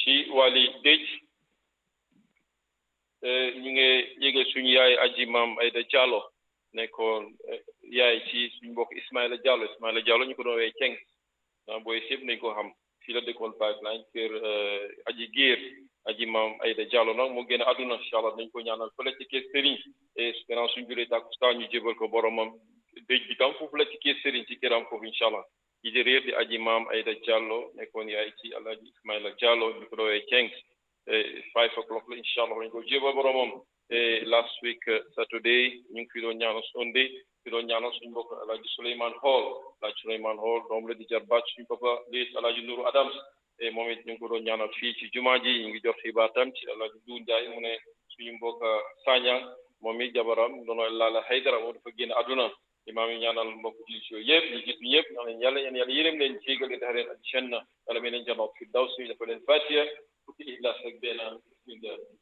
ci wàlli dëj ñu ngi yëge suñu yaay aji maam Ayda Diallo nekkoon yaay ci suñu mbokk Ismaïla Diallo Ismaïla Diallo ñu ko doon wee Ceng ah booy yëpp nañ ko xam fii la dëkkoon pipeline kër aji géer aji maam Ayda Diallo nag moo génn àdduna incha allah nañ ko ñaanal fële ci kër Serigne et gannaaw suñu julee tàkkusaan ñu jébal ko boromam dëj bi tam foofu la ci kër Serigne ci këram foofu incha allah ci di réer di aji maam Ayda Diallo nekkoon yaay ci alaaji Ismaïla Diallo ñu ko doon wee Ceng five o'clock la incha allah dañ ko jébal boromam last week Saturday ñu ngi fi doon ñaanal Sunday fi doon ñaanal suñu mbokk alaaji Souleymane Hall alaaji Souleymane Hall doom la di jarbaat suñu papa liis alaaji Nuru Adams e moom it ñu ngi ko doon ñaanal fii ci jumaa ji ñu ngi jot xibaar tam ci alaaji Duun Njaay mu ne suñu mbokk Sañang moom it jabaram doon laala Haydara moom dafa génn àdduna imaam yi ñaanal mbokk jullit yooyu yëpp ñu gis ñëpp ñaan leen yàlla yéen yàlla yërëm leen jégal leen tax leen ak janna yàlla may leen janoot fi daw suñu dafa leen fatiha fukki ihlas ak benn bismillah